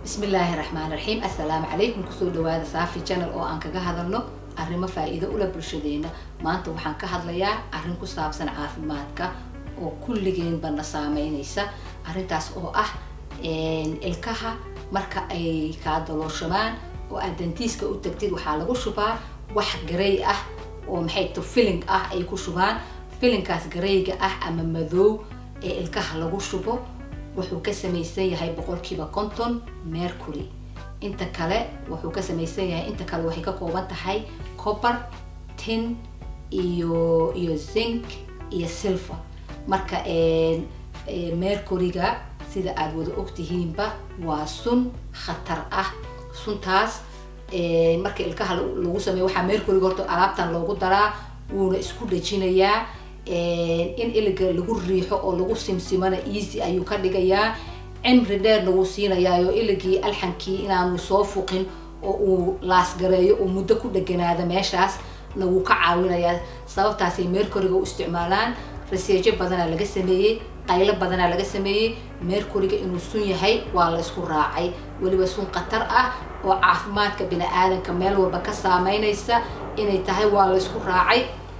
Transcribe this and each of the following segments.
bismillaahi raxmaan raxiim assalaamu calaykum kusoo dhawaada saafi channel oo aan kaga hadalno arrimo faa-iido ula bulshadeena maanta waxaan ka hadlayaa arrin ku saabsan caafimaadka oo kulligeenba na saameynaysa arrintaas oo ah ilkaha marka ay kaa dalooshamaan oo aad dantiiska u tagtid waxaa lagu shubaa wax garay ah oo maxay to filling ah ay ku shubaan filinkaas garayga ah ama madoow ee ilkaha lagu shubo wuxuu ka samaysan yahay boqolkiiba konton mercury inta kale wuxuu ka samaysan yahay inta kale waxay ka kooban tahay copper tin iyo iyo zinc iyo silver marka mercuryga sida aada wada ogtihiinba waa sun khatar ah suntaas marka ilkaha lagu sameeyo waxaa mercuryga horta alaabtan loogu daraa wuuna isku dhajinayaa in iliga lagu riixo oo lagu simsimana easy ayuu ka dhigayaa cimri dheer lagu siinayaayo iligii alxankii inaanu soo fuqin oo uu laasgareeyo oo muddo ku dheganaada meeshaas na wuu ka caawinayaa sababtaasay mercuryga u isticmaalaan raseejo badanaa laga sameeyey qaylo badanaa laga sameeyey mercuryga inuu sun yahay waa la isku raacay weliba sun khatar ah oo caafimaadka bini aadanka meel walba ka saameynaysa inay tahay waa la isku raacay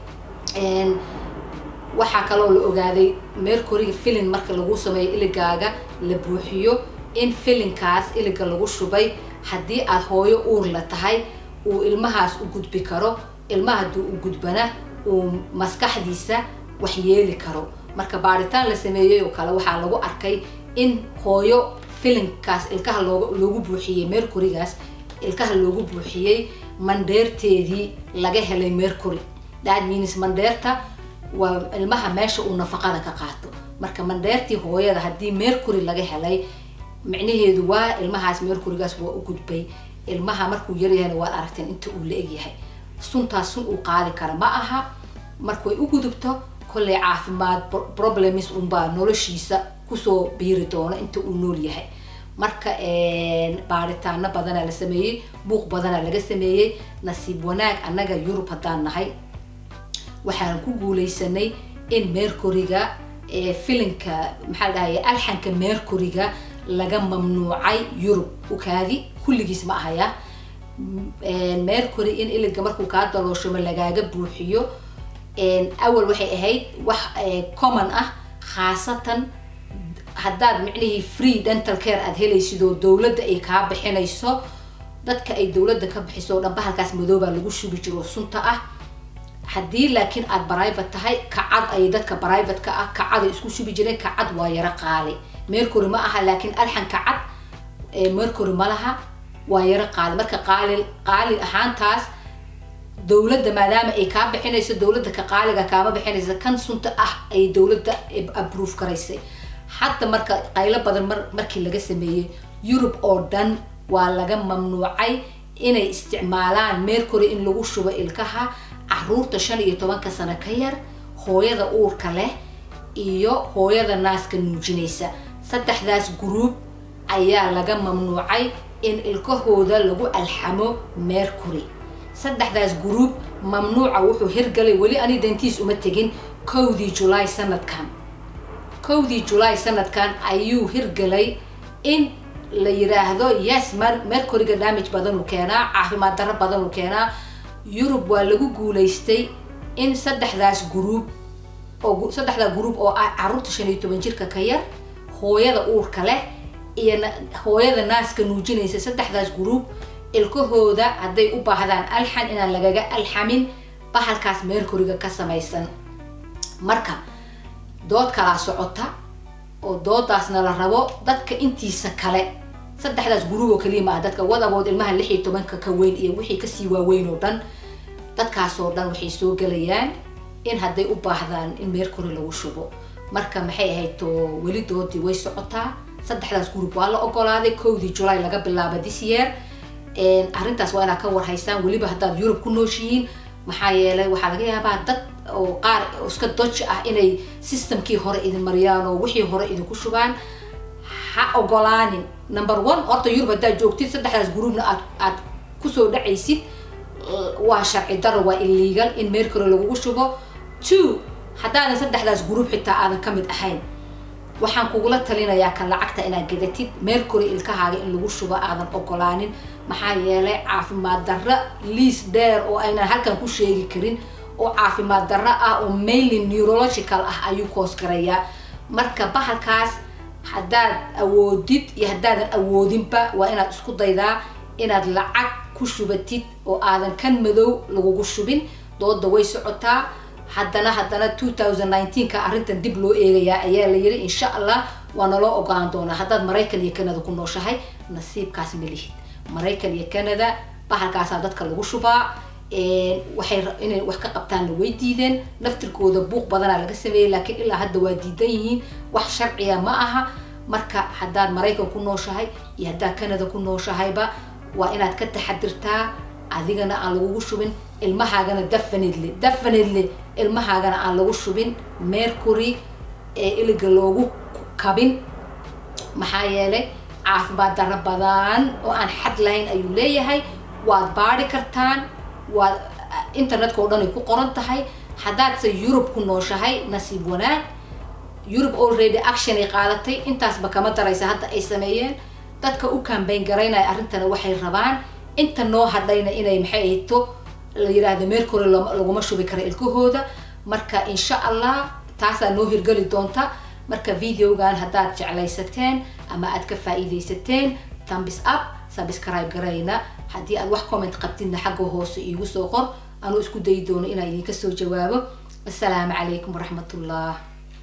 waxaa kaloo la ogaaday mercuryga filin marka lagu sameeyo iligaaga la buuxiyo in filinkaas iliga lagu shubay haddii aad hooyo uur la tahay uu ilmahaas u gudbi karo ilmaha haddii u gudbana uu maskaxdiisa wax yeeli karo marka baaritaan la sameeyey oo kale waxaa lagu arkay in hooyo filinkaas ilkaha loo loogu buuxiyey mercurygaas ilkaha loogu buuxiyey mandheerteedii laga helay mercury that means mandheerta waa ilmaha meesha uu nafaqada ka qaato marka mandheertii hooyada haddii mercury laga helay micnaheedu waa ilmahaas mercurygaas waa u gudbay ilmaha markuu yaryahayna waad aragteen inta uu la egyahay suntaas sun uu qaadi kara ma aha markay u gudubto kolley caafimaad problems unbaa noloshiisa kusoo biiri doono inta uu nool yahay marka baaritaano badanaa la sameeyey buuq badanaa laga sameeyey nasiib wanaag annaga yurub haddaan nahay waxaan ku guuleysanay in mercuryga filinka maxaa la dhahay alxanka mercuryga laga mamnuucay yurub ukaadi kulligiis ma ahaya mercury in iliga markuu kaa dalooshamo lagaaga buuxiyo awal waxay ahayd wax common ah khaasatan haddaad micnihii free dental care aada helaysid oo dowladda ay kaa bixinayso dadka ay dowladda ka bixiso o dhanba halkaas madoobaa lagu shubi jiro sunta ah haddii laakiin aada private tahay kacad ay dadka private-ka ah kacaday isku shubi jireen kacad waa yaro qaali mercury ma aha laakiin alxan kacad mercury ma laha waa yaro qaali marka qaali qaali ahaantaas dowladda maadaama ay kaa bixinayso dowladda ka qaaliga kaama bixinaysa kan sunta ah ay dowladda approve karaysay hadda marka qaylo badan mar markii laga sameeyey yurub oo dhan waa laga mamnuucay inay isticmaalaan mercury in lagu shubo ilkaha caruurta shan iyo tobanka sano ka yar hooyada uurka leh iyo hooyada naaska nuujinaysa saddexdaas group ayaa laga mamnuucay in ilkahooda lagu alxamo mercury saddexdaas group mamnuuca wuxuu hirgalay weli ani dantiis uma tegin kowdii julaay sanadkan kowdii julaay sanadkan ayuu hirgalay in la yiraahdo yes mercuryga damage badanuu keenaa caafimaad darro badanuu keenaa yurub waa lagu guulaystay in saddexdaas group oo saddexdaa group oo ah caruurta shan iyo toban jirka ka yar hooyada uurka leh iyo hooyada naaska nuujinaysa saddexdaas group ilkahooda hadday u baahdaan alxan inaan lagaga alxamin bahalkaas mercuryga ka samaysan marka dood kalaa socota oo doodaasna la rabo dadka intiisa kale saddexdaas group oo kaliya maaha dadka wadabood ilmaha lix iyo tobanka ka weyn iyo wixii kasii waaweyn oo dhan dadkaasoo dhan waxay soo gelayaan in hadday u baahdaan in mercury lagu shubo marka maxay ahayd to weli doodii way socotaa saddexdaas group waa la ogolaaday kowdii july laga bilaaba this year arrintaas waa inaad ka warhaysaan weliba haddaad yurub ku nooshihiin maxaa yeelay waxaa laga yaabaa dad oo qaar iska doj ah inay systemkii hore idin mariyaan oo wixii hore idinku shubaan ha ogolaanin number one horta yurub haddaad joogtid saddexdaas groupna aad aad kusoo dhacaysid waa sharci daro waa illegal in mercury lagugu shubo two haddaadan saddexdaas group xitaa aadan ka mid ahayn waxaan kugula talinayaa kan lacagta inaad gadatid mercury ilkahaaga in lagu shubo aadan ogolaanin maxaa yeelay caafimaad darro liis dheer oo aynan halkan ku sheegi karin oo caafimaad darro ah oo mainly neurological ah ayuu koos garayaa marka bahalkaas haddaad awoodid iyo haddaadan awoodinba waa inaad isku daydaa inaad lacag ku shubatid oo aadan kan madow lagugu shubin dooda way socotaa haddana haddana two thousand nineteenka arrintan dib loo eegayaa ayaa la yiri insha allah waa naloo ogolaan doonaa haddaad maraykan iyo canada ku nooshahay nasiibkaas ma lihid maraykan iyo canada bahalkaasaa dadka lagu shubaa waxay inay wax ka qabtaanna way diideen naftirkooda buuq badanaa laga sameeyey laakiin ilaa hadda waa diidan yihiin wax sharciya ma aha marka haddaad maraykan ku nooshahay iyo haddaad canada ku nooshahayba waa inaad ka taxadirtaa adigana aan lagugu shubin ilmahaagana definitely definitely ilmahaagana aan lagu shubin mercury ee iliga loogu kabin maxaa yeelay caafimaad darro badan oo aan xad lahayn ayuu leeyahay waad baadi kartaan waad internetka oo dhan ay ku qoran tahay haddaadse yurub ku nooshahay nasiib wanaag yurub already action ay qaadatay intaasba kama daraysa hadda ay sameeyeen dadka u kambayn garaynaya arrintana waxay rabaan inta noo hadhayna inay maxay ahayto la yiraahdo mercury laguma shubi karo ilkahooda marka insha allah taasaa noo hirgeli doonta marka videogan haddaad jeclaysateen ama aad ka faa'iidaysateen thumbs up subscribe garayna haddii aad wax comment qabtidna xagga hoose iigu soo qor anuu isku dayi doono inaan idinka soo jawaabo assalaamu calaykum waraxmatullah